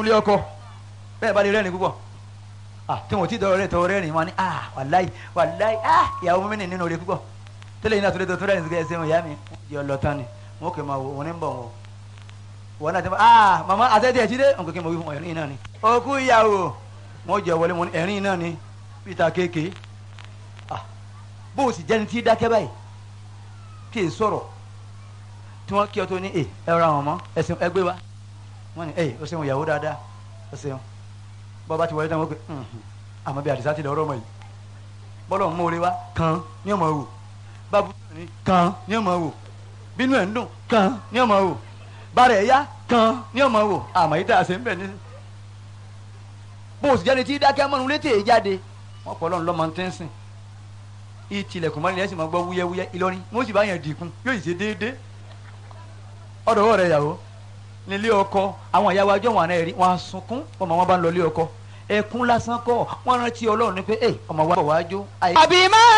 ilé ọkọ bẹ́ẹ̀ bá lè rẹ́rìn púpọ̀ ah tí wọn ò tí dọ̀rọ̀ rẹ̀ tọ̀rọ̀ rẹ́rìn wọn ni ah wàláì wàláì ah ìyàwó mímí nínú rẹ̀ púpọ̀ tẹ́lẹ̀ yìí náà tó lè tó tó rẹ́rìn sí ẹsẹ̀ wọn ìyá mi wọ́n jẹ́ ọlọ́tàn ni wọn kò máa wò wọn ní bọ̀ wọn wọn náà ti máa ah màmá àtẹ́tẹ́ ẹ̀jí dé nǹkan kí n mọ̀ wí fún ẹ̀rín náà ni òkú ìyàwó wọn jẹ́ wọlé wọn ní ẹ̀rín náà ni peter kéèké ah bó o sì jẹ́ni tí dákẹ́ báyìí tí èè sọ̀rọ̀ tí wọ́n kí ọ tó ní ẹ ẹ ra wọn mọ́ ẹsẹ̀ ẹgbẹ́ wa wọ́n ní ẹ o ṣeun ìyàwó dáadáa o ṣeun bọ́ bá ti wọlé náà wọ́n pe àmọ́ bí àdìsá ti lọ ọ̀rọ̀ ọmọ yìí bọ́lọ̀ ń mórí wa kan ní ọmọ wò bábú ní kan ní ọmọ wò bínú ẹ̀ ń dùn kan ní ọmọ wò bàrẹ̀ ẹ̀yá kan ní ọmọ wò àmọ́ yìí tá a ṣe ń bẹ̀ ní. bó o sì jáde tí dákẹ́ mọ́nu létí èyí jáde wọ́n pọ̀ lọ́nà lọ́mọ tí ń sìn ìtìlẹ̀kùn mọ́ni ẹ̀sìn máa gbọ́ wúyẹ́wúyẹ́ Ìlọrin wọ́n sì bá yẹn dìkun yóò sì ṣe déédéé ọ̀dọ̀ ọ̀rẹ́ ìyàwó nílé ọkọ àwọn ìyàwó ajọ́ wọn àná ẹ̀rí wọn á sunkún ọmọ wọn bá ń lọ ilé ọkọ ẹkún lásán kọ́ wọn rántí Ọlọ́run ní pé ẹ ọmọ wa bọ̀ wá jó. àbí má